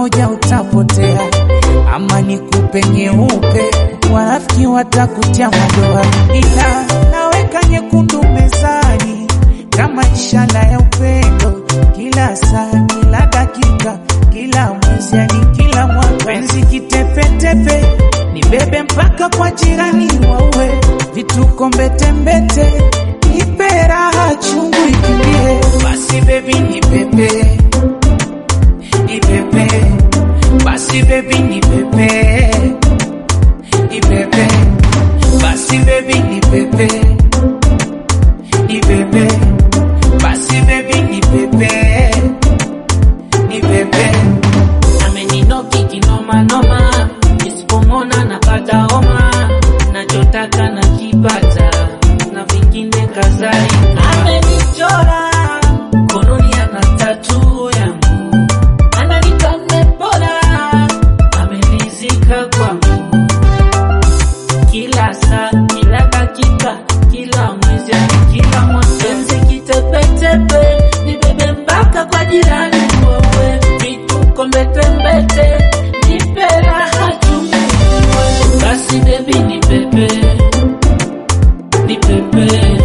moja utapotea, ama nikupe nyeupe, wanafiki watakutia madoa, ila naweka nyekundu mezani kama ishara ya upendo, kila saa, kila dakika, kila mwezi, yani kila mwaka. Penzi kitepetepe, nibebe mpaka kwa jirani waue, vituko mbetembete, nipe raha chungu ikimbie. Basi bebi ni pepe, ni pepe, basi bebi ni pepe, ni pepe, basi bebi ni pepe, ni pepe, basi bebi ni pepe, ni pepe. ameninoki kinoma noma, nisipomona napata homa, nachotaka nakipata na vingine kadhalika. Amenichora mkononi ana tatu yangu, ananipa mmepona, amenizika kwangu kila saa, kila dakika, kila mwezi, hadi kila mwaka. Penzi kitepetepe, nibebe mpaka kwa jirani wewe, vituko mbetembete, nipe raha chungu wewe. Basi baby ni pepe, ni pepe,